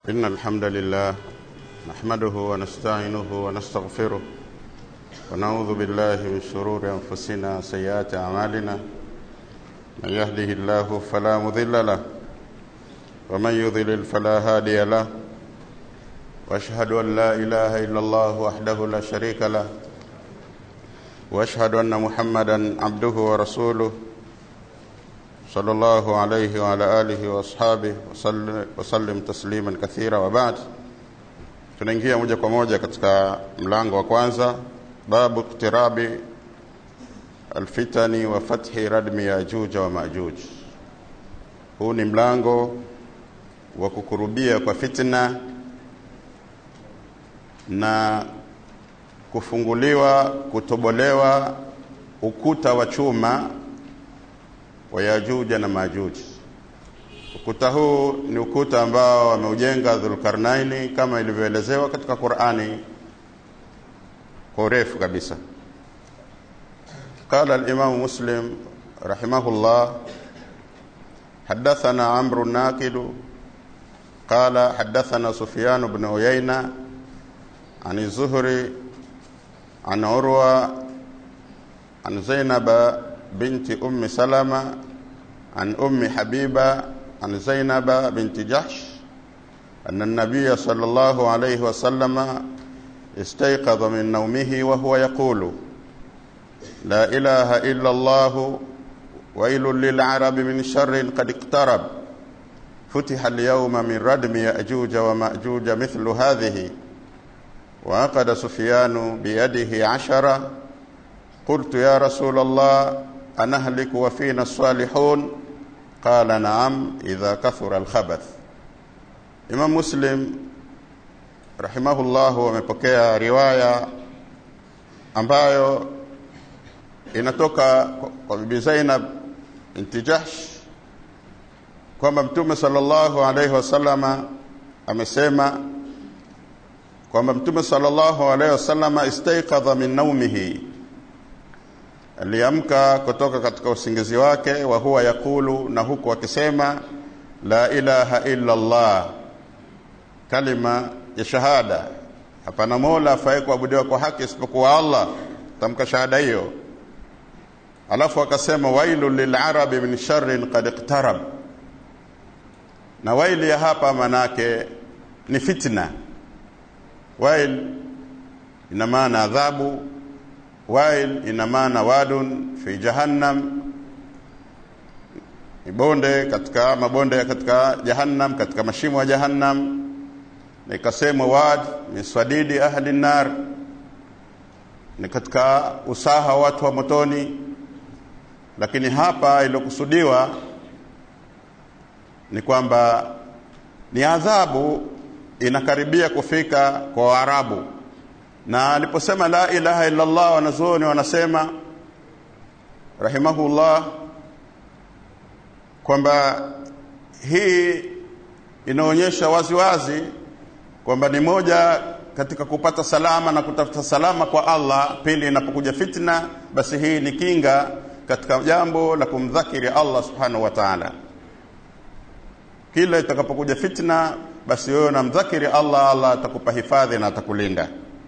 إن الحمد لله نحمده ونستعينه ونستغفره ونعوذ بالله من شرور أنفسنا سيئات أعمالنا من يهده الله فلا مضل له ومن يضلل فلا هادي له واشهد ان لا اله الا الله وحده لا شريك له واشهد ان محمدا عبده ورسوله صلى الله عليه وعلى اله واصحابه وسلم, وسلم تسليما كثيرا وبعد tunaingia moja kwa moja katika mlango wa kwanza babu iktirabi alfitani wa fathi radmi yajuja wa majuj huu ni mlango wa kukurubia kwa fitna na kufunguliwa kutobolewa ukuta wa chuma wa Yajuja na Majuji. Ukuta huu ni ukuta ambao ameujenga Dhulkarnaini kama ilivyoelezewa katika Qur'ani kwa urefu kabisa. قال الإمام مسلم رحمه الله حدثنا عمرو الناقد قال حدثنا سفيان بن عيينة عن الزهري عن عروة عن زينب بنت أم سلمة عن أم حبيبة عن زينب بنت جحش أن النبي صلى الله عليه وسلم استيقظ من نومه وهو يقول لا إله إلا الله ويل للعرب من شر قد اقترب فتح اليوم من ردم يأجوج ومأجوج مثل هذه وعقد سفيان بيده عشرة قلت يا رسول الله أنهلك وفينا الصالحون قال نعم إذا كثر الخبث إمام مسلم رحمه الله wamepokea riwaya ambayo inatoka kwa bibi Zainab binti Jahsh kwamba Mtume sallallahu alaihi wasallama amesema kwamba Mtume sallallahu alaihi wasallama istaiqadha min naumihi, aliamka kutoka katika usingizi wake, wa huwa yakulu, na huku akisema la ilaha illa Allah, kalima ya shahada, hapana mola afaye kuabudiwa kwa haki isipokuwa Allah, tamka shahada hiyo. Alafu akasema wailu lilarabi min sharrin qad iqtarab, na waili ya hapa manake ni fitna wail ina maana adhabu wail ina maana wadun fi jahannam ni bonde katika mabonde katika jahannam katika mashimo ya jahannam na ikasemwa wad min swadidi ahli nar ni katika usaha watu wa motoni lakini hapa iliyokusudiwa ni kwamba ni adhabu inakaribia kufika kwa Waarabu, na aliposema la ilaha illa Allah, wanazuoni wanasema rahimahullah kwamba hii inaonyesha waziwazi kwamba ni moja katika kupata salama na kutafuta salama kwa Allah. Pili, inapokuja fitna, basi hii ni kinga katika jambo la kumdhakiri Allah subhanahu wa ta'ala. Kila itakapokuja fitna basi wewe unamdhakiri Allah, Allah atakupa hifadhi na atakulinda.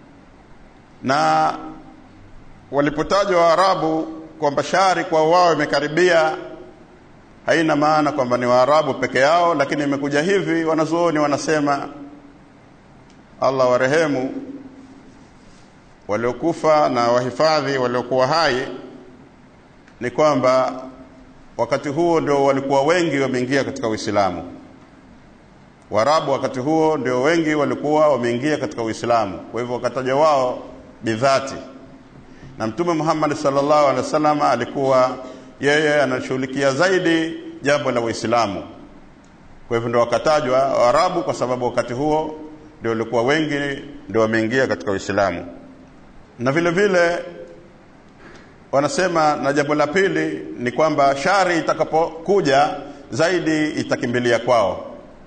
Na walipotajwa Waarabu kwamba shari kwa wao imekaribia, haina maana kwamba ni Waarabu peke yao, lakini imekuja hivi. Wanazuoni wanasema Allah warehemu waliokufa na wahifadhi waliokuwa hai, ni kwamba wakati huo ndio walikuwa wengi wameingia katika Uislamu. Waarabu wakati huo ndio wengi walikuwa wameingia katika Uislamu, kwa hivyo wakataja wao bidhati, na Mtume Muhammad sallallahu alaihi wasallam alikuwa yeye anashughulikia zaidi jambo la Uislamu. Kwa hivyo ndio wakatajwa Waarabu kwa sababu wakati huo ndio walikuwa wengi ndio wameingia katika Uislamu, na vile vile wanasema, na jambo la pili ni kwamba shari itakapokuja zaidi itakimbilia kwao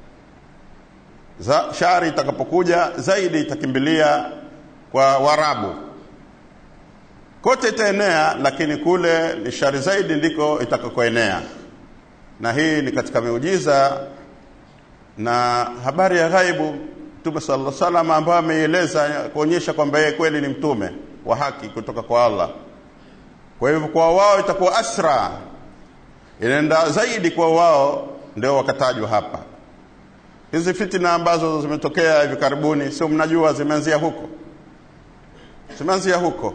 za shari itakapokuja zaidi itakimbilia kwa Warabu, kote itaenea, lakini kule ni shari zaidi ndiko itakakoenea. Na hii ni katika miujiza na habari ya ghaibu mtume sallallahu alaihi wasallam ambayo ameieleza kuonyesha kwamba yeye kweli ni mtume wa haki kutoka kwa Allah kwa hivyo kwa wao itakuwa asra inaenda zaidi kwa wao ndio wakatajwa hapa hizi fitina ambazo zimetokea hivi karibuni sio mnajua zimeanzia huko zimeanzia huko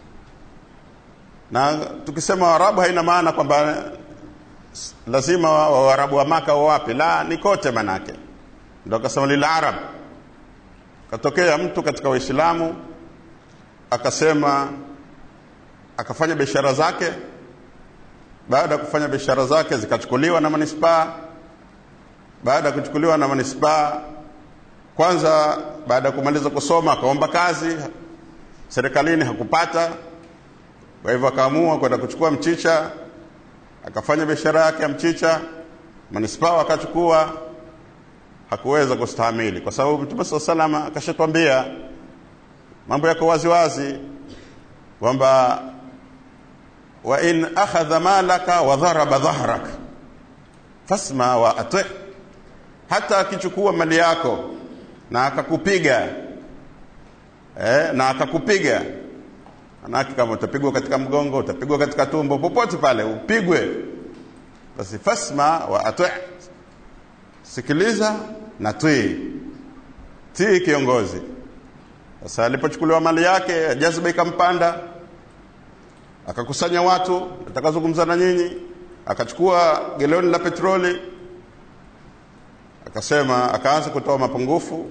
na tukisema waarabu haina maana kwamba lazima waarabu wa maka wawapi la ni kote manake ndio akasema lil arab katokea mtu katika waislamu akasema akafanya biashara zake baada ya kufanya biashara zake zikachukuliwa na manispaa baada ya kuchukuliwa na manispaa kwanza baada ya kumaliza kusoma akaomba kazi serikalini hakupata kwa hivyo akaamua kwenda kuchukua mchicha akafanya biashara yake ya mchicha manispaa akachukua hakuweza kustahamili kwa sababu mtume saa salama akashatwambia mambo yako wazi wazi kwamba wa in akhadha malaka wa dharaba dhahrak fasma wa ati hata akichukua mali yako na akakupiga eh, na akakupiga manake kama utapigwa katika mgongo utapigwa katika tumbo popote pale upigwe basi fasma wa ati sikiliza na tii tii kiongozi sasa alipochukuliwa mali yake jazba ikampanda akakusanya watu atakazungumza na nyinyi akachukua geloni la petroli akasema akaanza kutoa mapungufu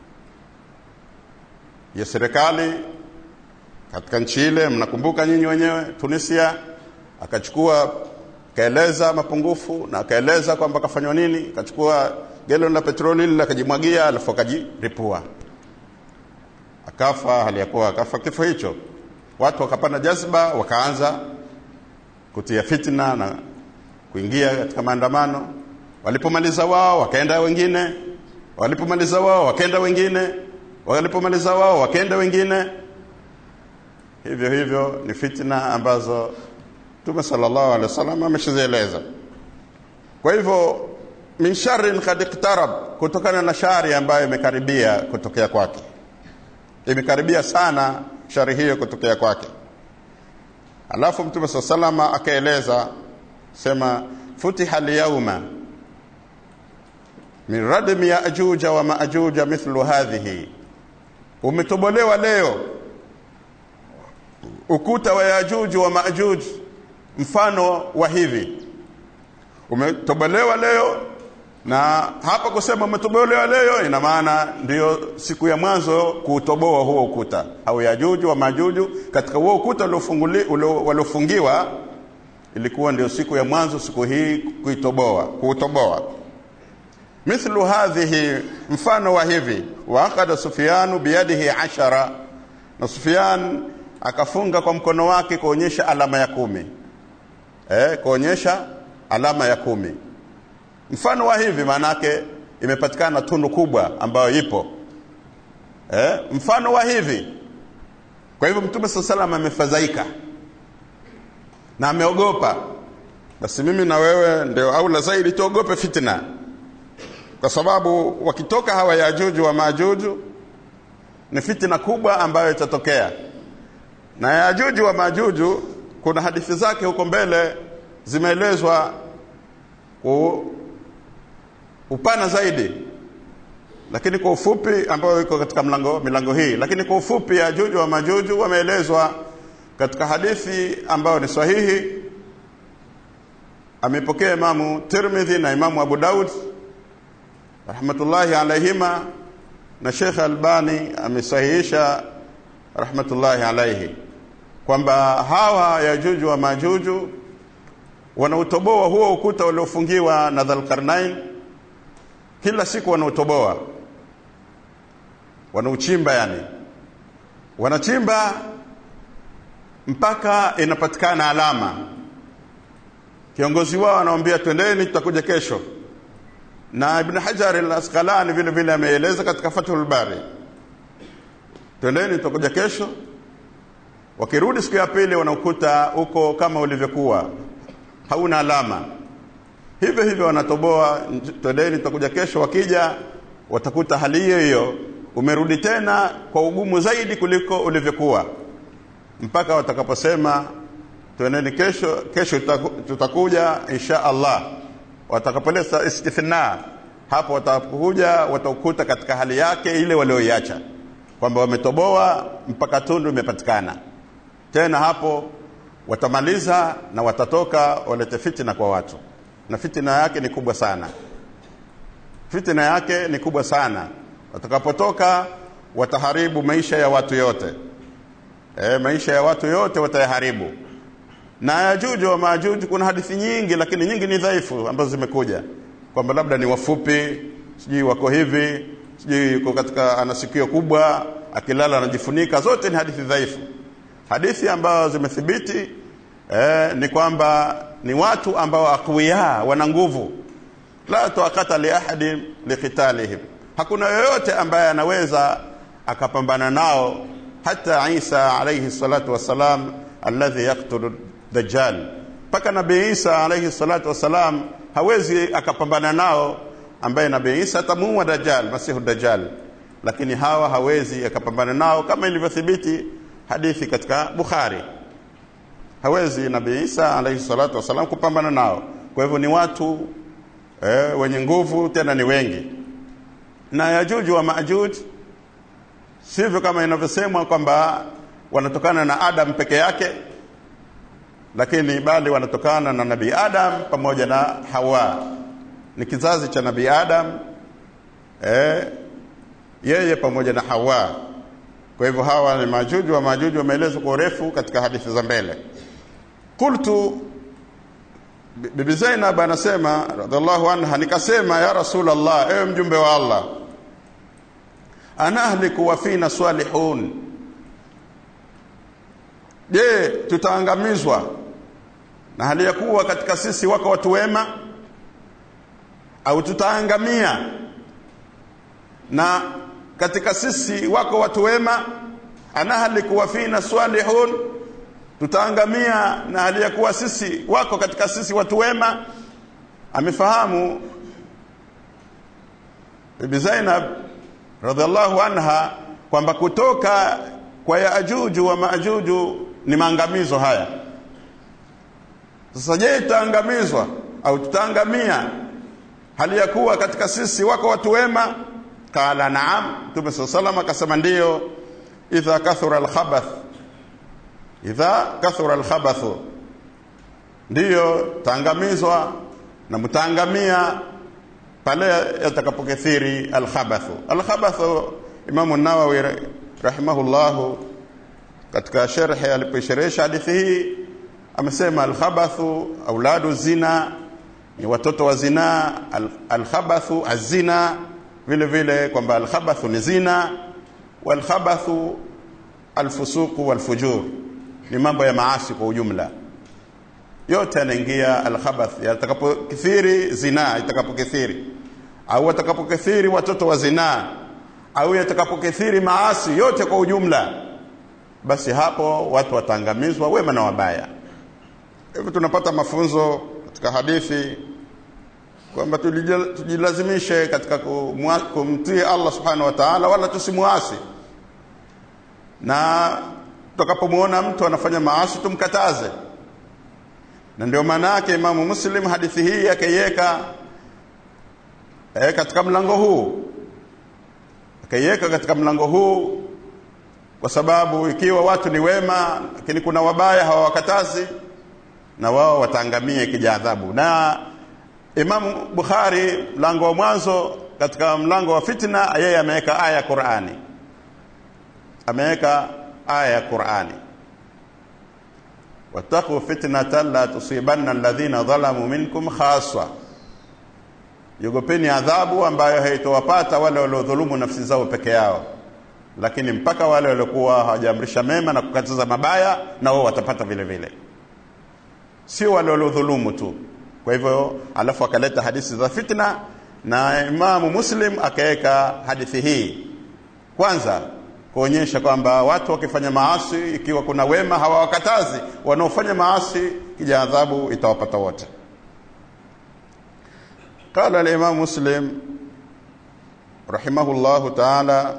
ya serikali katika nchi ile mnakumbuka nyinyi wenyewe Tunisia akachukua kaeleza mapungufu na akaeleza kwamba kafanywa nini akachukua geloni la petroli ile akajimwagia alafu akajiripua akafa hali ya kuwa akafa kifo hicho watu wakapanda jazba wakaanza kutia fitna na kuingia katika maandamano walipomaliza wao wakaenda wengine walipomaliza wao wakaenda wengine walipomaliza wao wakaenda wengine hivyo hivyo ni fitna ambazo Mtume sallallahu alaihi wasallam ameshazieleza kwa hivyo min sharrin qad iqtarab kutokana na shari ambayo imekaribia kutokea kwake imekaribia sana shari hiyo kutokea kwake alafu mtume saa salama akaeleza sema futiha lyauma min radmi yajuja wa majuja mithlu hadhihi umetobolewa leo ukuta wa yajuju wa majuj mfano wa hivi umetobolewa leo na hapa kusema umetobolewa leo ina maana ndiyo siku ya mwanzo kuutoboa huo ukuta au yajuju wa majuju katika huo ukuta waliofungiwa ilikuwa ndio siku ya mwanzo siku hii kuitoboa kuutoboa mithlu hadhihi mfano wa hivi waaqada sufyanu biyadihi ashara na sufyan akafunga kwa mkono wake kuonyesha alama ya kumi eh, kuonyesha alama ya kumi mfano wa hivi maanake imepatikana tundu kubwa ambayo ipo eh, mfano wa hivi kwa hivyo mtume saa salam amefadhaika na ameogopa basi mimi na wewe ndio aula zaidi tuogope fitna kwa sababu wakitoka hawa yajuju wa majuju ni fitna kubwa ambayo itatokea na yajuju wa majuju kuna hadithi zake huko mbele zimeelezwa upana zaidi lakini kwa ufupi ambayo iko katika mlango milango hii lakini kwa ufupi yajuju wa majuju wameelezwa katika hadithi ambayo ni sahihi amepokea imamu tirmidhi na imamu abu daud rahmatullahi alaihima na shekh albani amesahihisha rahmatullahi alaihi kwamba hawa yajuju wa majuju wanautoboa huo ukuta uliofungiwa na dhalkarnain kila siku wanautoboa wanauchimba yani wanachimba mpaka inapatikana alama kiongozi wao anawambia twendeni tutakuja kesho na ibn hajar al-asqalani vile vile ameeleza katika fathul bari twendeni tutakuja kesho wakirudi siku ya pili wanakuta huko kama ulivyokuwa hauna alama hivyo hivyo wanatoboa twendeni tutakuja kesho wakija watakuta hali hiyo hiyo umerudi tena kwa ugumu zaidi kuliko ulivyokuwa mpaka watakaposema twendeni kesho kesho tutakuja insha Allah watakapoleta istithna hapo watakuja watakuta katika hali yake ile walioiacha kwamba wametoboa mpaka tundu imepatikana tena hapo watamaliza na watatoka walete fitina kwa watu na fitina yake ni kubwa sana fitina yake ni kubwa sana watakapotoka wataharibu maisha ya watu yote e, maisha ya watu yote watayaharibu na yajuju wa majuju kuna hadithi nyingi lakini nyingi ni dhaifu ambazo zimekuja kwamba labda ni wafupi sijui wako hivi sijui yuko katika ana sikio kubwa akilala anajifunika zote ni hadithi dhaifu hadithi ambazo zimethibiti eh, ni kwamba ni watu ambao aqwiya wana nguvu la taqata li ahadi liqitalihim hakuna yoyote ambaye anaweza akapambana nao hata Isa alayhi salatu wassalam alladhi yaqtulu dajjal mpaka nabii Isa alayhi salatu wassalam hawezi akapambana nao ambaye nabii Isa atamuua dajjal masihu dajjal lakini hawa hawezi akapambana nao kama ilivyothibiti hadithi katika Bukhari hawezi nabii Isa alayhi salatu wasalam kupambana nao kwa hivyo ni watu eh, wenye nguvu tena ni wengi na yajuju wa majuj sivyo kama inavyosemwa kwamba wanatokana na Adam peke yake lakini bali wanatokana na nabii Adam pamoja na Hawa ni kizazi cha nabii Adam eh, yeye pamoja na Hawa kwa hivyo hawa ni majuju wa majuju wameelezwa kwa urefu katika hadithi za mbele qultu bibi Zainab anasema radhiallahu anha nikasema ya rasulullah ewe mjumbe wa Allah anahliku wa fina salihun je tutaangamizwa na hali ya kuwa katika sisi wako watu wema au tutaangamia na katika sisi wako watu wema anahliku wa fina salihun tutaangamia na hali ya kuwa sisi wako katika sisi watu wema amefahamu bibi Zainab radhiallahu anha kwamba kutoka kwa Yaajuju wa Maajuju ni maangamizo haya sasa je tutaangamizwa au tutaangamia hali ya kuwa katika sisi wako watu wema qala naam mtume saa salam akasema ndiyo idha kathura alkhabath idha kathura alkhabathu ndiyo taangamizwa na mtaangamia pale yatakapokithiri alkhabathu alkhabathu imamu nawawi rahimahullahu katika sherhe alipoisherehesha hadithi hii amesema alkhabathu auladu zina ni watoto wa zinaa alkhabathu azina vile vile kwamba alkhabathu ni zina walkhabathu alfusuqu walfujur ni mambo ya maasi kwa ujumla yote yanaingia alkhabath yatakapokithiri zina itakapokithiri au watakapokithiri watoto wa zinaa au yatakapokithiri maasi yote kwa ujumla basi hapo watu wataangamizwa wema na wabaya hivyo tunapata mafunzo katika hadithi kwamba tujilazimishe katika kumtii Allah subhanahu wa ta'ala wala tusimuasi na tutakapomwona mtu anafanya maasi tumkataze na ndio maana yake Imamu Muslim hadithi hii akaiweka e, katika mlango huu akaiweka katika mlango huu kwa sababu ikiwa watu ni wema lakini kuna wabaya hawawakatazi na wao wataangamia ikija adhabu na Imamu Bukhari mlango wa mwanzo katika mlango wa fitna yeye ameweka aya ya Qur'ani ameweka aya ya Qur'ani wattaqu fitnatan la tusibanna alladhina dhalamu minkum khaswa yogopeni adhabu ambayo haitowapata wale waliodhulumu nafsi zao peke yao lakini mpaka wale waliokuwa hawajaamrisha mema na kukataza mabaya na wao watapata vile vile sio wale waliodhulumu tu kwa hivyo alafu akaleta hadithi za fitna na Imamu Muslim akaweka hadithi hii kwanza kuonyesha kwamba watu wakifanya maasi ikiwa kuna wema hawawakatazi wanaofanya maasi kija adhabu itawapata wote قال الإمام مسلم رحمه الله تعالى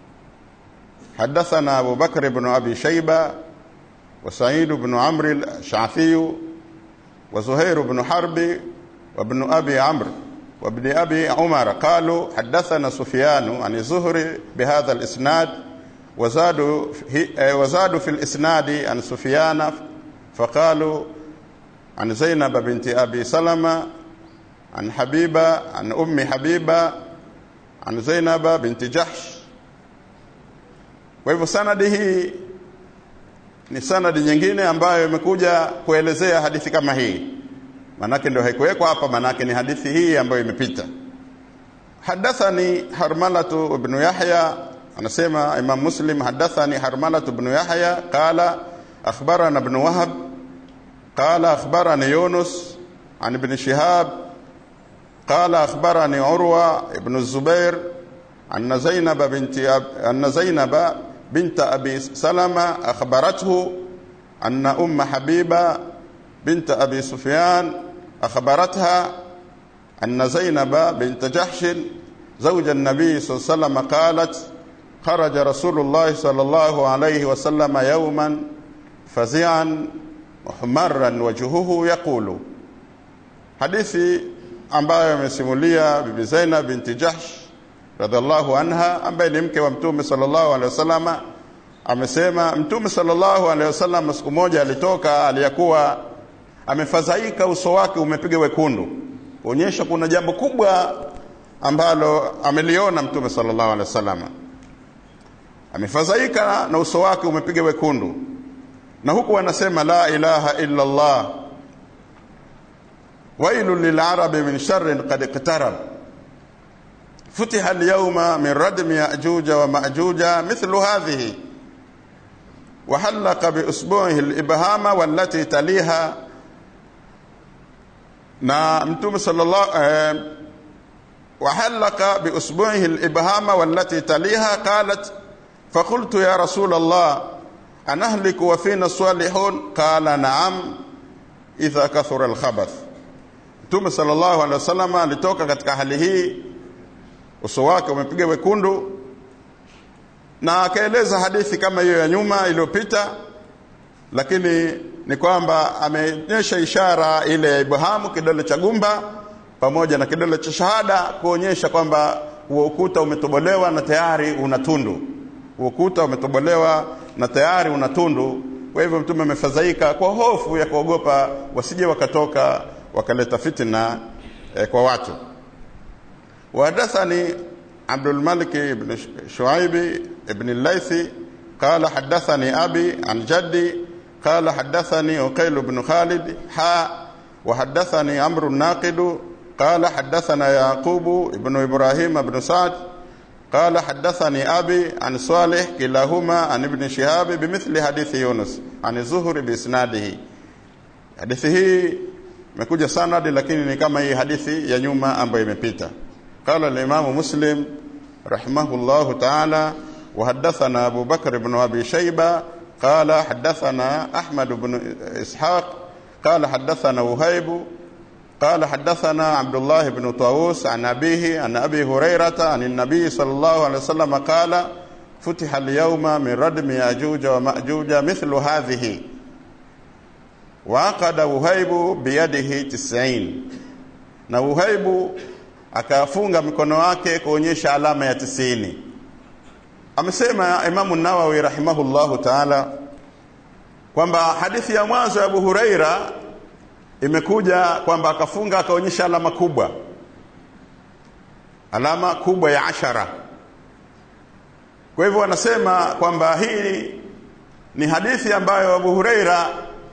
حدثنا أبو بكر بن أبي شيبة وسعيد بن عمرو الشعثي وزهير بن حرب وابن أبي عمرو وابن أبي عمر قالوا حدثنا سفيان عن الزهري بهذا الإسناد وزادوا وزادوا في الإسناد عن سفيان فقالوا عن زينب بنت أبي سلمة عن حبيبة عن أم حبيبة عن زينب بنت جحش kwa hivyo sanadi hii ni sanadi nyingine ambayo imekuja kuelezea hadithi kama hii manake ndio haikuwekwa hapa manake ni hadithi hii ambayo imepita hadathani harmalatu ibn yahya anasema imam muslim hadathani harmalatu ibn yahya qala akhbarana ibn wahab qala akhbarani yunus عن ابن شهاب قال أخبرني عروة ابن الزبير أن زينب بنت أب... أن زينب بنت أبي سلمة أخبرته أن أم حبيبة بنت أبي سفيان أخبرتها أن زينب بنت جحش زوج النبي صلى الله عليه وسلم قالت خرج رسول الله صلى الله عليه وسلم يوما فزعا محمرا وجهه يقول hadithi ambayo amesimulia bibi Zainab binti Jahsh radhiallahu anha ambaye ni mke wa mtume sallallahu alaihi wasallam amesema mtume sallallahu alaihi wasallam siku moja alitoka aliyakuwa amefadhaika uso wake umepiga wekundu kuonyesha kuna jambo kubwa ambalo ameliona mtume sallallahu alaihi wasallam amefadhaika na uso wake umepiga wekundu na huku anasema la ilaha illa Allah ويل للعرب من شر قد اقترب فتح اليوم من ردم يأجوج ومأجوج مثل هذه وحلق بأسبوعه الإبهام والتي تليها na mtume sallallahu eh, وحلق بأسبوعه الإبهام والتي تليها قالت فقلت يا رسول الله أنهلك وفينا الصالحون قال نعم إذا كثر الخبث Mtume sallallahu alaihi wasallam alitoka katika hali hii, uso wake umepiga wekundu, na akaeleza hadithi kama hiyo ya nyuma iliyopita, lakini ni kwamba ameonyesha ishara ile ya Ibrahimu, kidole cha gumba pamoja na kidole cha shahada, kuonyesha kwamba huo ukuta umetobolewa na tayari una tundu. Huo ukuta umetobolewa na tayari una tundu. Kwa hivyo Mtume amefadhaika kwa hofu ya kuogopa wasije wakatoka wakaleta fitna eh, kwa watu وحدثني عبد الملك بن شعيب بن الليثي قال حدثني أبي عن جدي قال حدثني عقيل بن خالد حاء وحدثني عمرو الناقد قال حدثنا يعقوب بن إبراهيم بن سعد قال حدثني أبي عن صالح كلاهما عن ابن شهاب بمثل حديث يونس عن الزهر بإسناده حديثه imekuja sanadi lakini ni kama hii hadithi ya nyuma ambayo imepita qala al-imam muslim rahimahullah ta'ala wa haddathana abu bakr ibn abi shayba qala haddathana ahmad ibn ishaq qala haddathana uhayb قال حدثنا عبد الله بن طاووس عن أبيه عن أبي هريرة عن النبي صلى الله عليه وسلم قال فتح اليوم من ردم يأجوج ومأجوج مثل هذه waaqada uhaibu biyadihi tisain na uhaibu akafunga mikono wake kuonyesha alama ya tisini amesema imamu nawawi rahimahullahu taala kwamba hadithi ya mwanzo ya abu huraira imekuja kwamba akafunga akaonyesha alama kubwa alama kubwa ya ashara kwa hivyo wanasema kwamba hii ni hadithi ambayo abu huraira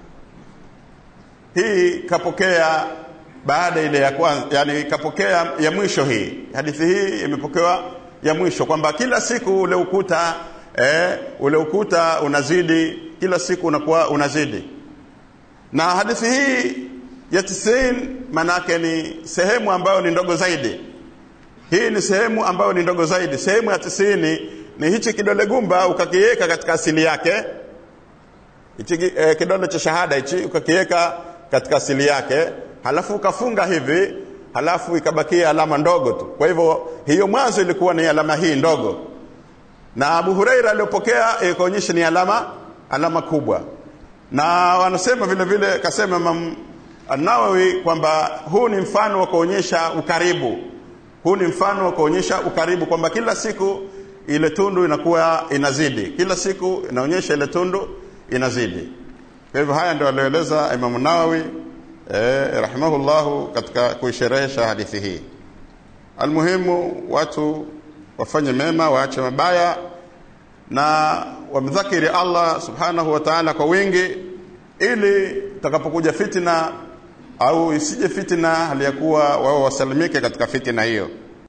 hii kapokea baada ile ya kwanza yani kapokea ya mwisho hii hadithi hii imepokewa ya mwisho kwamba kila siku ule ukuta eh, ule ukuta unazidi kila siku unakuwa unazidi na hadithi hii ya tisin manake ni sehemu ambayo ni ndogo zaidi hii ni sehemu ambayo ni ndogo zaidi sehemu ya tisini ni hichi kidole gumba ukakiweka katika asili yake hichi eh, kidole cha shahada hichi ukakiweka katika asili yake halafu ukafunga hivi halafu ikabakia alama ndogo tu kwa hivyo hiyo mwanzo ilikuwa ni alama hii ndogo na Abu Huraira aliyopokea ikaonyesha ni alama alama kubwa na wanasema vile vile kasema Imam An-Nawawi kwamba huu ni mfano wa kuonyesha ukaribu huu ni mfano wa kuonyesha ukaribu kwamba kila siku ile tundu inakuwa inazidi kila siku inaonyesha ile tundu inazidi kwa hivyo haya ndio alieleza Imam Nawawi eh, rahimahullahu katika kuisherehesha hadithi hii almuhimu watu wafanye mema waache mabaya na wamdhakiri Allah subhanahu wa ta'ala kwa wingi ili takapokuja fitna au isije fitna hali ya kuwa wao wasalimike katika fitina hiyo